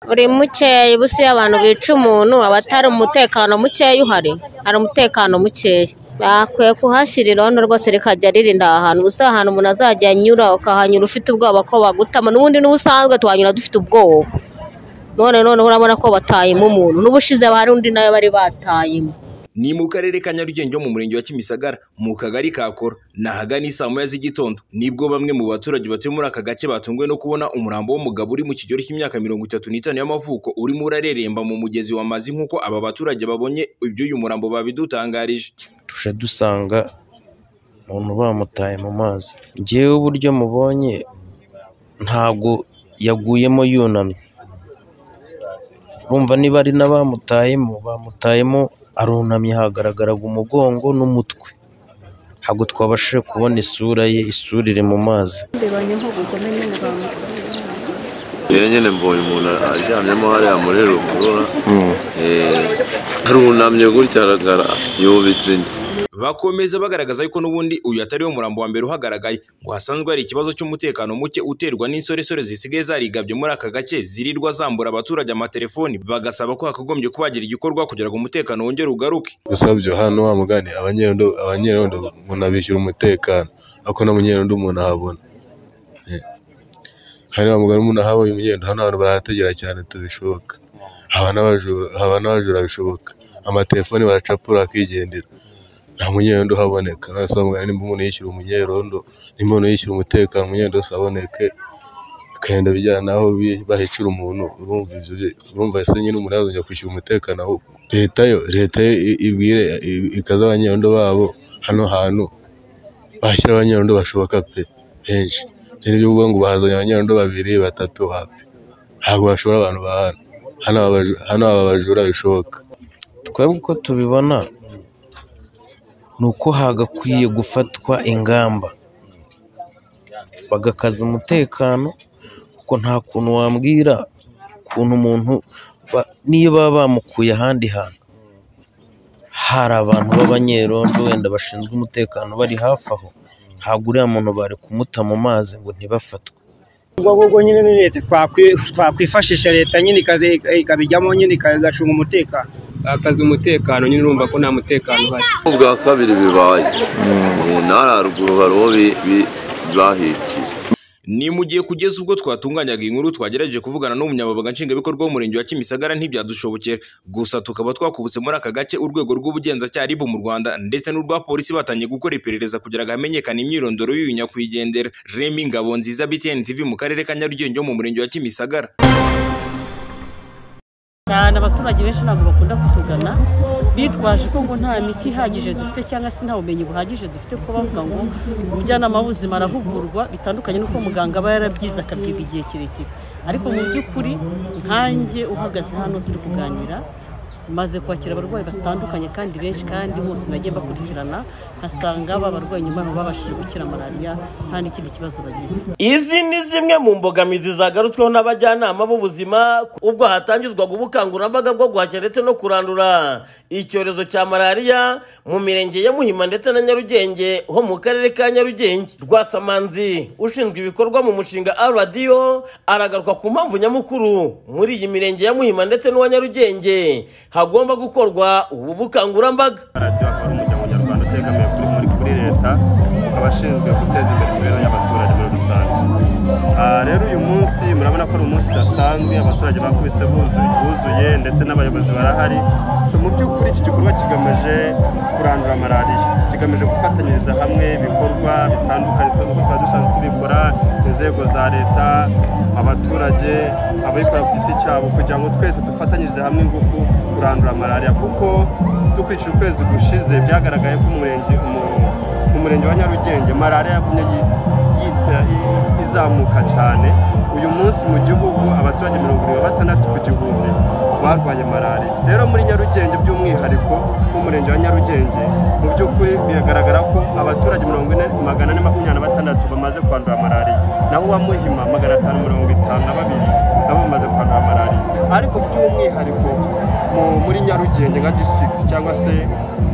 Uri mukeya, ubu se iyo abantu bica umuntu aba atari umutekano mukeya uhari? Hari umutekano mukeya. Bakwiye kuhashyira irondo rwose rikajya ririnda aha hantu, ubu se aha hantu umuntu azajya anyura ukahanyura ufite ubwoba ko bagutama, n'ubundi n'ubusanzwe tuhanyura dufite ubwoba, none noneho urabona ko batayemo umuntu, n'ubushize hari undi nawe bari batayemo. ni mu karere ka Nyarugenge ho mu murenge wa Kimisagara mu kagari ka Kora ni ahagana isaa moya z'igitondo nibwo bamwe mu baturage batuye muri aka gace batunguwe no kubona umurambo w'umugabo uri mu kigero cy'imyaka mirongo itatu n'itanu y'amavuko urimo urareremba mu mugezi wa mazi nk'uko aba baturage babonye iby'uyu murambo babidutangarije tuje dusanga umuntu bamutaye mu mazi ngewe uburyo mubonye ntabwo yaguyemo yunamye urumva niba ari n'abamutayemo bamutayemo arunamye hagaragaraga umugongo n'umutwe ntabwo twabashije kubona isura ye isura iri mu mazi mbibonye nko gukome nyine bamukoreye yewe nyine mbonye umuntu aryamyemo hariya muri ruhurura arunamye gutya aragara yubitse inda bakomeza bagaragaza yuko n'ubundi uyu atari we murambo wa mbere uhagaragaye ngo hasanzwe hari ikibazo cy'umutekano muke uterwa n'insoresore zisigaye zarigabye muri aka gace zirirwa zambura abaturage amatelefoni bagasaba ko hakagombye kuba hagira igikorwa kugira ngo umutekano wongere ugaruke usabye hano wa mugani abanyerondo abanyerondo umuntu abishyura umutekano ako na munyerondo umuntu ahabona Eh. hari wa mugani umuntu ahabonye umunyendo hano abantu barahategera cyane tubishoboka haba n'abajura haba n'abajura bishoboka amatelefoni baracapura akigendera nta munyerondo uhaboneka none se wa mugani nimba umuntu yishyura umunyerondo nimba umuntu yishyura umutekano umunyerondo wese aboneke akagenda bijyana n'aho bi- bahicira umuntu urumva ibyo bye- urumva ese nyine umuntu yazongera kwishyura umutekano aho leta yo leta yo i- ibwire i- ikaze abanyerondo babo hano hantu bahashyira abanyerondo bashoboka pe benshi rero ibyo uvuga ngo bahazanye abanyerondo babiri batatu wapi ntabwo bashobora abantu ba hano hano aba baju- hano aba bajura bishoboka twebwe uko tubibona ni uko hagakwiye gufatwa ingamba bagakaza umutekano kuko nta kuntu wambwira ukuntu umuntu ba- niyo baba bamukuye ahandi hantu hari abantu b'abanyerondo wenda bashinzwe umutekano bari hafi aho ntabwo uriya muntu bari kumuta mu mazi ngo ntibafatwe ubwo ngubwo nyine ni leta twakwi- twakwifashisha leta nyine ikaze- ikabijyamo nyine igacunga umutekano akazi umutekano nyine urumva ko nta mutekano uhari ubwa kabiri bibaye Eh, n'ahari haruguru hari uwo bi- bi- bahiciye Ni mu gihe kugeza ubwo twatunganyaga iyi nkuru twagerageje kuvugana n'umunyamabanga nshingwabikorwa w'umurenge wa Kimisagara ntibyadushobokera gusa tukaba twakubutse muri aka gace urwego rw'ubugenzacyaha RIB mu Rwanda ndetse n'urwa polisi batangiye gukora iperereza kugira ngo hamenyekane imyirondoro y'uyu nyakwigendera Remy Ngabonziza BTN TV mu karere ka Nyarugenge ho mu murenge wa Kimisagara cyane abaturage benshi ntabwo bakunda kutugana bitwaje ko ngo nta miti ihagije dufite cyangwa se nta bumenyi buhagije dufite ko bavuga ngo umujyanama w'ubuzima arahugurwa bitandukanye n'uko muganga aba yarabyize akabyiga igihe kirekire ariko mu by'ukuri nkanjye uhagaze hano turi kuganira maze kwakira abarwayi batandukanye kandi benshi kandi bose nagiye bakurikirana nkasanga babarwayi nyuma y'aho babashije gukira malariya nta n'ikindi kibazo bagize Izi ni zimwe mu mbogamizi zagarutsweho n'abajyanama b'ubuzima ubwo hatangizwaga ubukangurambaga bwo guhashya ndetse no kurandura icyorezo cya malariya mu mirenge ya Muhima ndetse na Nyarugenge ho mu karere ka Nyarugenge Rwasamanzi ushinzwe ibikorwa mu mushinga RDO aragaruka ku mpamvu nyamukuru muri iyi mirenge ya Muhima ndetse n'uwa Nyarugenge hagomba gukorwa ubu bukangurambaga radiyo akaba ari umuryango nyarwanda utegamiye kuri muri kuri leta ukaba ashinzwe guteza imbere imibereho y'abaturage muri rusange Ah, rero uyu munsi murabona ko ari umunsi udasanzwe abaturage bakubise buzu- buzuye ndetse n'abayobozi barahari so mu by'ukuri iki gikorwa kigamije kurandura malariya kigamije gufatanyiriza hamwe ibikorwa bitandukanye twebwe uko twari dusanzwe tubikora inzego za leta abaturage abikorera ku giti cyabo kugira ngo twese dufatanyirize hamwe ingufu kurandura malariya kuko dukurikije ukwezi gushize byagaragaye ko umurenge umu- mu murenge wa nyarugenge malariya yagumye yi- yita- i- izamuka cyane uyu munsi mu gihugu abaturage mirongo irindwi na batandatu ku gihumbi barwaye malariya rero muri nyarugenge by'umwihariko nk'umurenge wa nyarugenge mu by'ukuri biragaragara ko abaturage mirongo ine magana ane makumyabiri na batandatu bamaze kwandura malariya naho uwa muhima magana atanu mirongo itanu na babiri nabo bamaze kwandura malariya ariko by'umwihariko mu- muri nyarugenge nka district cyangwa se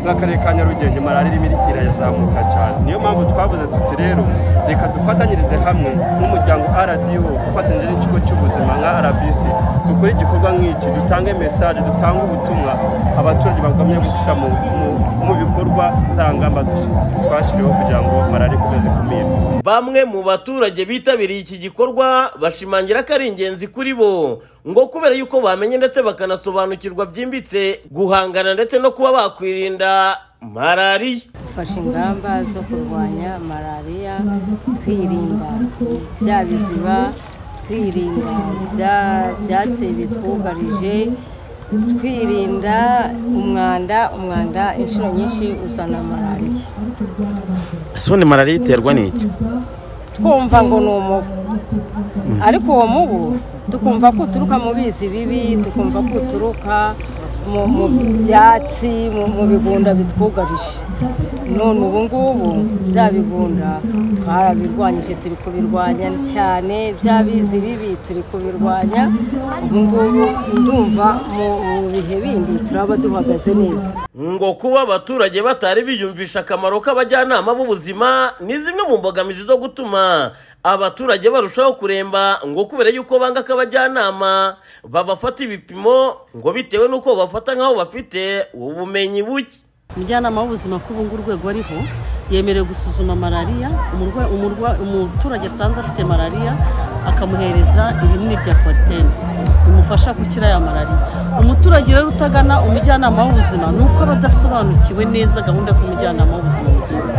nk'akarere ka nyarugenge malariya irimo irazamuka cyane niyo mpamvu twavuze tuti rero reka dufatanyirize hamwe nk'umuryango rdo ufatanyije n'ikigo cy'ubuzima nka rbc dukore igikorwa nk'iki dutange mesaje dutange ubutumwa abaturage bagomye gushyira mu- mu- mu bikorwa za ngamba dush- twashyiriweho kugira ngo malariya ikomeze kumirwa Bamwe mu baturage bitabiriye iki gikorwa bashimangira ko ari ingenzi kuri bo ngo kubera yuko bamenye ndetse bakanasobanukirwa byimbitse guhangana ndetse no kuba bakwirinda malariya dufashe ingamba zo kurwanya malariya twirinda bya biziba twirinda bya byatsi bitwugarije twirinda umwanda umwanda inshuro nyinshi uzana malariya ese ubundi malariya iterwa n'iki twumva ngo ni umubu ariko uwo mubu tukumva ko uturuka mu bizi bibi tukumva ko uturuka mu mu byatsi mu mu bigunda bitwugarije none ubu ngubu bya bigunda twarabirwanyije turi kubirwanya cyane bya bizi bibi turi kubirwanya ubu ngubu ndumva mu mu bihe bindi turaba duhagaze neza ngo kuba abaturage batari biyumvisha akamaro k'abajyanama b'ubuzima ni zimwe mu mbogamizi zo gutuma abaturage barushaho kuremba ngo kubera yuko banga ko abajyanama babafata ibipimo ngo bitewe n'uko babafata nk'aho bafite ubumenyi buke umujyanama w'ubuzima ko ubu ngubu urwego ariho yemerewe gusuzuma malariya umurwa- umurwa- umuturage asanze afite malariya akamuhereza ibinini bya kwaritene bimufasha gukira ya malariya umuturage rero utagana umujyanama w'ubuzima ni uko aba adasobanukiwe neza gahunda z'umujyanama w'ubuzima mu gihugu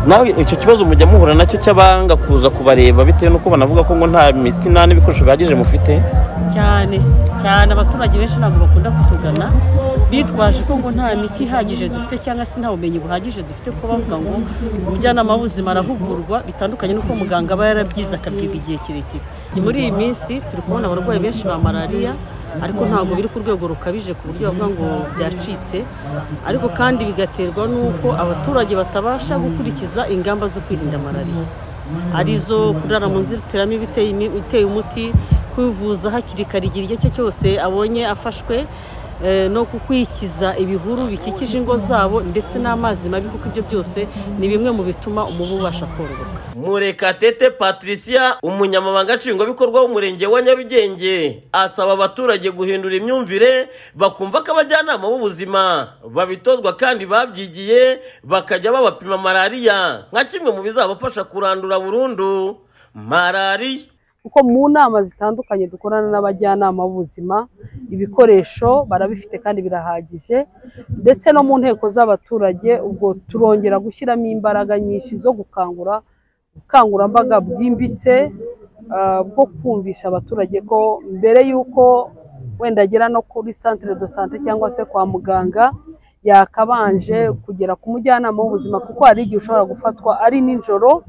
nawe icyo kibazo mujya muhura nacyo cy'abanga kuza kubareba bitewe n'uko banavuga ko ngo nta miti nta n'ibikoresho bihagije mufite cyane cyane abaturage benshi ntabwo bakunda kutugana bitwaje ko ngo nta miti ihagije dufite cyangwa se nta bumenyi buhagije dufite ko bavuga ngo umujyanama w'ubuzima arahugurwa bitandukanye n'uko muganga aba yarabyize akabyiga igihe kirekire muri iyi minsi turi kubona abarwayi benshi ba malariya ariko ntabwo biri ku rwego rukabije ku buryo bavuga ngo byacitse ariko kandi bigaterwa n'uko abaturage batabasha gukurikiza ingamba zo kwirinda malariya arizo kurara mu nzitiramibu iteye imi- iteye umuti kwivuza hakiri kare igihe icyo ari cyo cyose abonye afashwe eh, no kukwikiza ibihuru bikikije ingo zabo ndetse n'amazi mabi kuko ibyo byose ni bimwe mu bituma umubu ubasha kororoka murekatete patricia umunyamabanga nshingwabikorwa w'umurenge wa nyarugenge asaba abaturage guhindura imyumvire bakumva ko abajyanama b'ubuzima babitozwa kandi babyigiye bakajya babapima malariya nka kimwe mu bizabafasha kurandura burundu malariya kuko mu nama zitandukanye dukorana n'abajyanama b'ubuzima ibikoresho barabifite kandi birahagije ndetse no mu nteko z'abaturage ubwo turongera gushyiramo imbaraga nyinshi zo gukangura ubukangurambaga bwimbitse ah, bwo kumvisha abaturage ko mbere y'uko wenda agera no kuri centre de sante cyangwa se kwa muganga yakabanje kugera ku mujyanama w'ubuzima kuko hari igihe ushobora gufatwa ari nijoro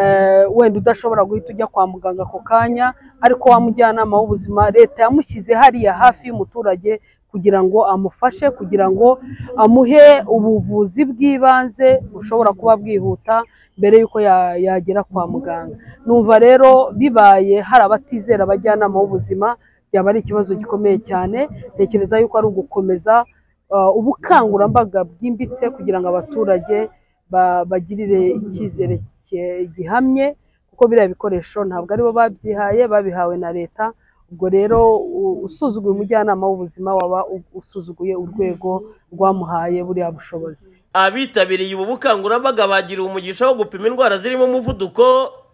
eh, wenda udashobora guhita ujya kwa muganga ako kanya ariko wa mujyanama w'ubuzima leta yamushyize hariya hafi y'umuturage kugira ngo amufashe kugira ngo amuhe ubuvuzi bw'ibanze bushobora kuba bwihuta mbere y'uko ya- yagera kwa muganga numva rero bibaye hari abatizera abajyanama b'ubuzima byaba ari ikibazo gikomeye cyane ntekereza yuko ari ugukomeza eh, ubukangurambaga bwimbitse kugira ngo abaturage ba- bagirire icyizere ki- gihamye kuko biriya bikoresho ntabwo aribo babyihaye babihawe na leta ubwo rero u- usuzuguye umujyanama w'ubuzima waba u- usuzuguye urwego rwamuhaye buriya bushobozi abitabiriye ubu bukangurambaga bagiriwe umugisha wo gupima indwara zirimo umuvuduko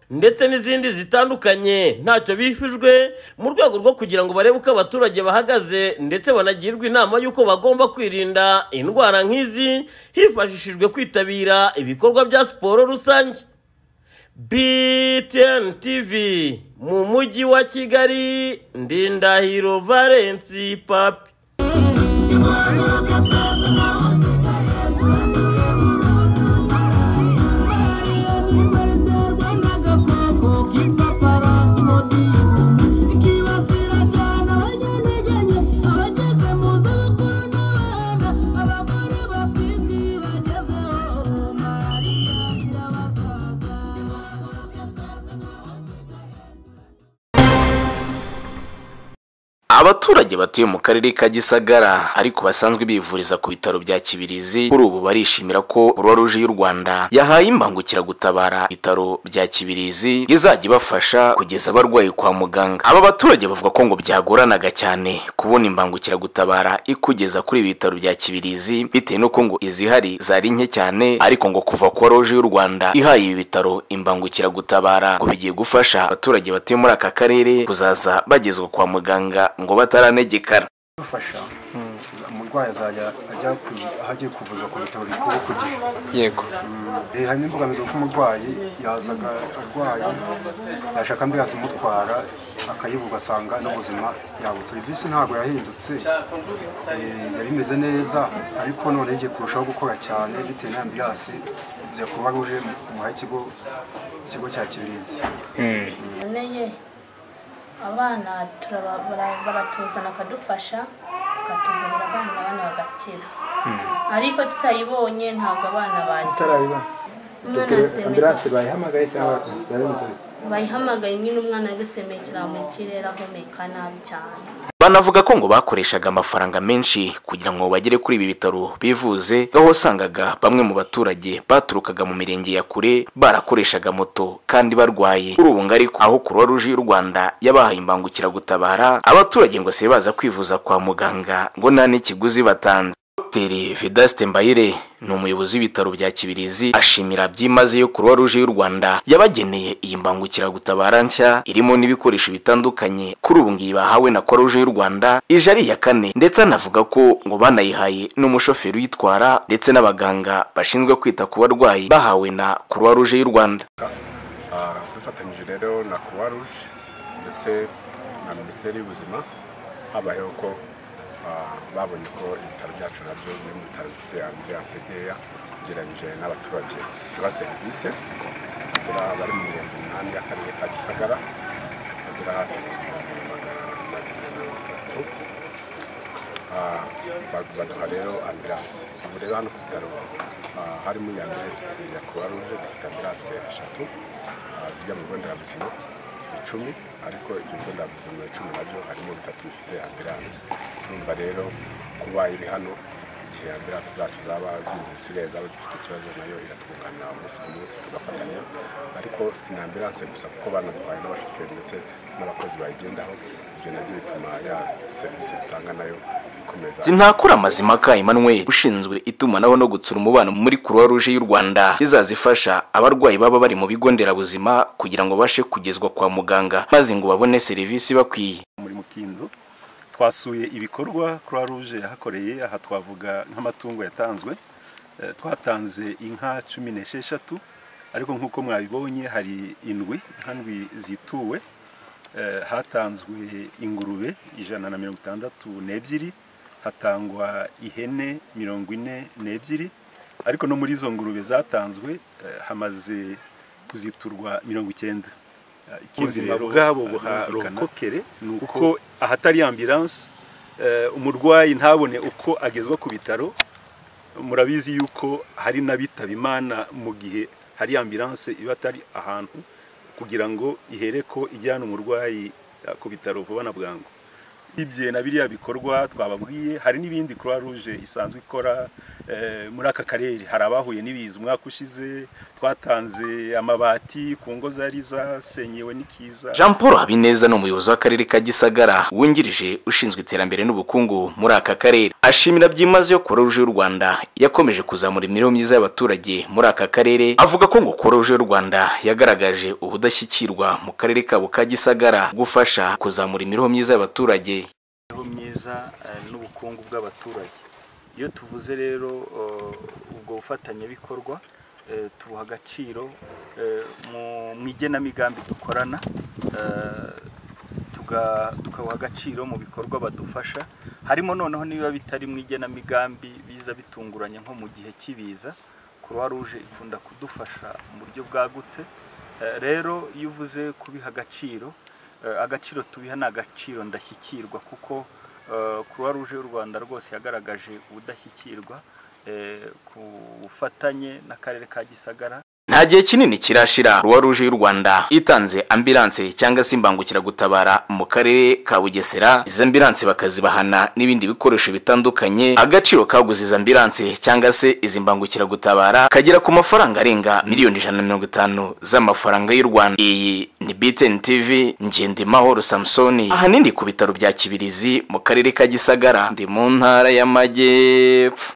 ndetse n'izindi zitandukanye ntacyo bifijwe mu rwego rwo kugira ngo barebe uko abaturage bahagaze ndetse banagirwe inama y'uko bagomba kwirinda indwara nk'izi hifashishijwe kwitabira ibikorwa bya siporo rusange BTN TV mu mujyi wa Kigali Ndindahiro Valence Papi abaturage batuye mu karere ka gisagara ariko basanzwe bivuriza ku bitaro bya kibirizi kuri ubu barishimira ko croix rouge y'u rwanda yahaye imbangukiragutabara ibitaro bya kibirizi izajya ibafasha kugeza abarwayi kwa muganga aba baturage bavuga ko ngo byagoranaga cyane kubona imbangukiragutabara ikugeza kuri ibi bitaro bya kibirizi bitewe n'uko ngo izihari zari nke cyane ariko ngo kuva croix rouge y'u rwanda ihaye ibi bitaro imbangukiragutabara ngo bigiye gufasha abaturage batuye muri aka karere kuzaza bagezwa kwa muganga ngo bataranegekara dufasha umurwayi azajya ajya ku- aho agiye kuvurwa ku bitaro bikuru ku gihe yego Eh, hari n'imbogamizi kuko umurwayi yazaga arwaye yashaka ambiransi imutwara akayibu ugasanga n'ubuzima yabutse serivisi ntabwo yahindutse Eh, yari imeze neza ariko none igiye kurushaho gukora cyane bitewe na ambiransi ya kuba ruje muhaye ikigo ikigo cya kibirizi neye abana turaba- bara- baratuzana akadufasha akatuvurira abana abana bagakira ariko tutayibonye ntabwo abana bakira ambiranse bayihamagaye cyangwa yarabuze bayihamagaye nyine umwana ari gusemekera mu kirere ahumeka nabi cyane banavuga ko ngo bakoreshaga amafaranga menshi kugira ngo bagere kuri ibi bitaro bivuze aho wasangaga bamwe mu baturage baturukaga mu mirenge ya kure barakoreshaga moto kandi barwaye kuri ubu ngo ariko aho croix rouge y'u rwanda yabahaye imbangukiragutabara abaturage ngo se baza kwivuza kwa muganga ngo nta n'ikiguzi batanze Dr Vedaste Mbayire ni umuyobozi w'ibitaro bya Kibirizi ashimira byimazeyo Croix Rouge y'u Rwanda yabageneye iyi mbangukiragutabara nshya irimo n'ibikoresho bitandukanye kuri ubu ngiyi bahawe na Croix Rouge y'u Rwanda ije ari iya kane ndetse anavuga ko ngo banayihaye n'umushoferi uyitwara ndetse n'abaganga bashinzwe kwita ku barwayi bahawe na Croix Rouge y'u Rwanda Ah, dufatanyije rero na croix rouge ndetse na minisiteri y'ubuzima habayeho ko ah, babonye ko ibitaro byacu nabyo bimwe mu bitaro bifite ambulanse nkeya ugereranyije n'abaturage ba serivisi bagera bari mu mirenge umunani y'akarere ka gisagara bagera hafi ku bihumbi magana abiri na mirongo itatu Ah, ba- baduha rero ambilanse ubu rero hano ku bitaro ah, harimo iyi ambilanse ya croix rouge dufite ambilanse eshatu ah, zijya mu bigo nderabuzima icumi ariko ibyo bigo nderabuzima icumi nabyo harimo bitatu bifite ambilanse urumva rero kuba iri hano igihe ambilanse zacu zaba zindi zisigaye zaba zifite ikibazo nayo iratwunganira umunsi ku munsi tugafatanya ariko si na ambilanse gusa kuko banatwaye n'abashoferi ndetse n'abakozi bayigendaho ibyo nabyo bituma ya serivisi dutanga nayo ikomeza Sintakura amazima ka Emmanuel ushinzwe itumanaho no gutsura umubano muri Croix Rouge y'u Rwanda izazifasha abarwayi baba bari mu bigo nderabuzima kugira ngo bashe kugezwa kwa muganga maze ngo babone serivisi bakwiye muri mukindo twasuye ibikorwa croix rouge yahakoreye aha twavuga nk'amatungo yatanzwe Eh, twatanze inka cumi n'esheshatu ariko nk'uko mwabibonye hari indwi inka ndwi zituwe Eh, hatanzwe ingurube ijana na mirongo itandatu n'ebyiri hatangwa ihene mirongo ine n'ebyiri ariko no muri izo ngurube zatanzwe eh, hamaze kuziturwa mirongo icyenda Eh, Ubuzima rero, bwabo eh, birumvikana buharokokere, ni kuko uko ahatari ambilanse eh, umurwayi ntabone uko agezwa ku bitaro murabizi yuko hari n'abitaba imana mu gihe hari ambilanse iba atari ahantu kugira ngo ihere ko ijyana umurwayi eh, ku bitaro vuba na bwangu ibye na biriya bikorwa twababwiye hari n'ibindi croix rouge isanzwe ikora eh, muri aka karere hari abahuye n'ibiza umwaka ushize twatanze amabati ku ngo zari zasenyewe n'ikiza Jean Paul Habineza ni umuyobozi w'akarere ka Gisagara wungirije ushinzwe iterambere n'ubukungu muri aka karere ashimira byimazeyo Croix Rouge y'u Rwanda yakomeje kuzamura imibereho myiza y'abaturage muri aka karere avuga ko ngo Croix Rouge y'u Rwanda yagaragaje ubudashyikirwa mu karere kabo ka Gisagara gufasha kuzamura imibereho myiza y'abaturage imibereho myiza eh, n'ubukungu bw'abaturage iyo tuvuze rero eh, ubwo bufatanyabikorwa eh, tubuha agaciro eh, mu- mu igenamigambi dukorana eh, tuga- tukabuha agaciro mu bikorwa badufasha harimo noneho n'ibiba bitari mu igenamigambi biza bitunguranye nko mu gihe cy'ibiza croix rouge ikunda kudufasha mu buryo bwagutse Eh, rero iyo uvuze kubiha agaciro eh, agaciro tubiha ni agaciro ndashyikirwa kuko croix rouge y'u rwanda rwose yagaragaje ubudashyikirwa eh, ku bufatanye n'akarere ka gisagara nta nta gihe kinini kirashira ruwa ruje y'u rwanda itanze ambilanse cyangwa se imbangukiragutabara mu karere ka bugesera izi ambilanse bakazibahana n'ibindi bikoresho bitandukanye agaciro kaguze izi ambilanse cyangwa se izi mbangukiragutabara kagera ku mafaranga arenga miliyoni ijana na mirongo itanu z'amafaranga y'u rwanda iyi ni btn tv ngendimahoro samusoni ahanini ku bitaro bya kibirizi mu karere ka gisagara ndi mu ntara y'amajyepfo